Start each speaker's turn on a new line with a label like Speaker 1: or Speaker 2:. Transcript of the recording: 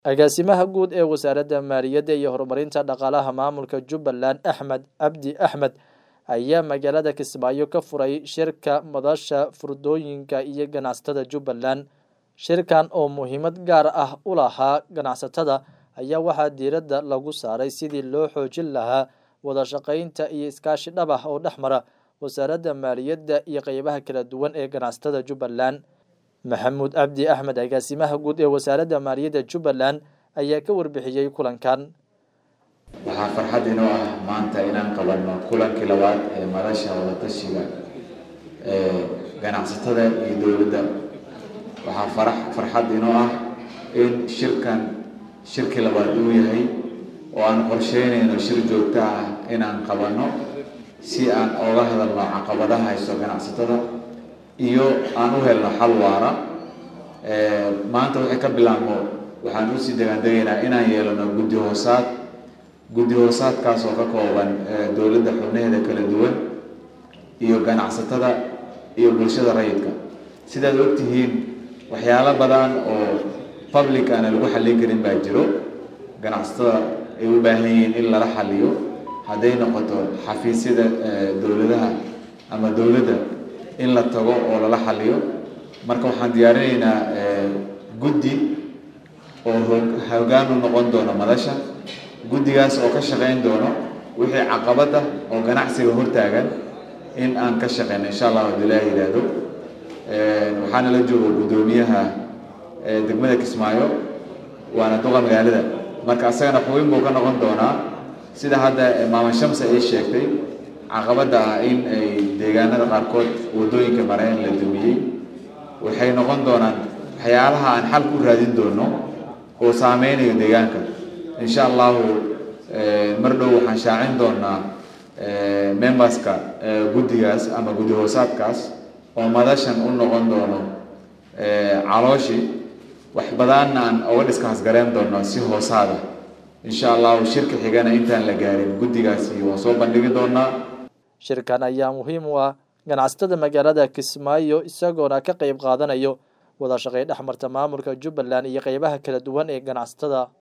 Speaker 1: agaasimaha guud ee wasaaradda maaliyadda iyo horumarinta dhaqaalaha maamulka jubbaland axmed cabdi axmed ayaa magaalada kismaayo ka furay shirka madasha furdooyinka iyo ganacsatada jubbaland shirkan oo muhiimad gaar ah u lahaa ganacsatada ayaa waxaa diiradda lagu saaray sidii loo xoojin lahaa wada shaqaynta iyo iskaashi dhab ah oo dhex mara wasaaradda maaliyadda iyo qeybaha kala duwan ee ganacsatada jubbaland maxamuud cabdi axmed agaasimaha guud ee wasaaradda maaliyadda jubbaland ayaa ka warbixiyey kulankan
Speaker 2: waxaa farxad inoo ah maanta inaan qabanno kulankii labaad ee madasha wadatashiga ee ganacsatada iyo dowladda waxaa farax farxad inoo ah in shirkan shirkii labaad uu yahay oo aan qorsheynayno shir joogto ah inaan qabanno si aan ooga hadalno caqabadaha haysto ganacsatada iyo aan u helno xal waara maanta waxay ka bilaabmo waxaan usii degaandegaynaa inaan yeelano guddi hoosaad guddi hoosaadkaas oo ka kooban dowladda xubnaheeda kala duwan iyo ganacsatada iyo bulshada rayidka sidaad ogtihiin waxyaalo badan oo public aana lagu xallin karin baa jiro ganacsatada ay u baahan yihiin in lala xaliyo hadday noqoto xafiisyada dowladaha ama dowladda in la tago oo lala xaliyo marka waxaan diyaarinaynaa guddi oo hoggaan u noqon doono madasha guddigaas oo ka shaqayn doono wixii caqabada oo ganacsiga hortaagan in aan ka shaqeyno insha allah hadii laa yidhaahdo waxaana la jooga guddoomiyaha degmada kismaayo waana duqa magaalada marka asagana xubin buu ka noqon doonaa sida hadda maama shamsa ay sheegtay caqabada ah in ay deegaanada qaarkood wadooyinka mareen la dumiyey waxay noqon doonaan waxyaalaha aan xal ku raadin doono oo saameynayo deegaanka insha allahu mar dhow waxaan shaacin doonaa memberska guddigaas ama guddi hoosaadkaas oo madashan u noqon doono calooshi wax badanna aan oga dhiskaas gareen doono si hoosaada insha allahu shirka xigana intaan la gaarin guddigaasi waan soo bandhigi doonaa
Speaker 1: shirkan ayaa muhiim u ah ganacsatada magaalada kismaayo isagoona ka qeyb qaadanayo wada shaqay dhex marta maamulka jubbaland iyo qeybaha kala duwan ee ganacsatada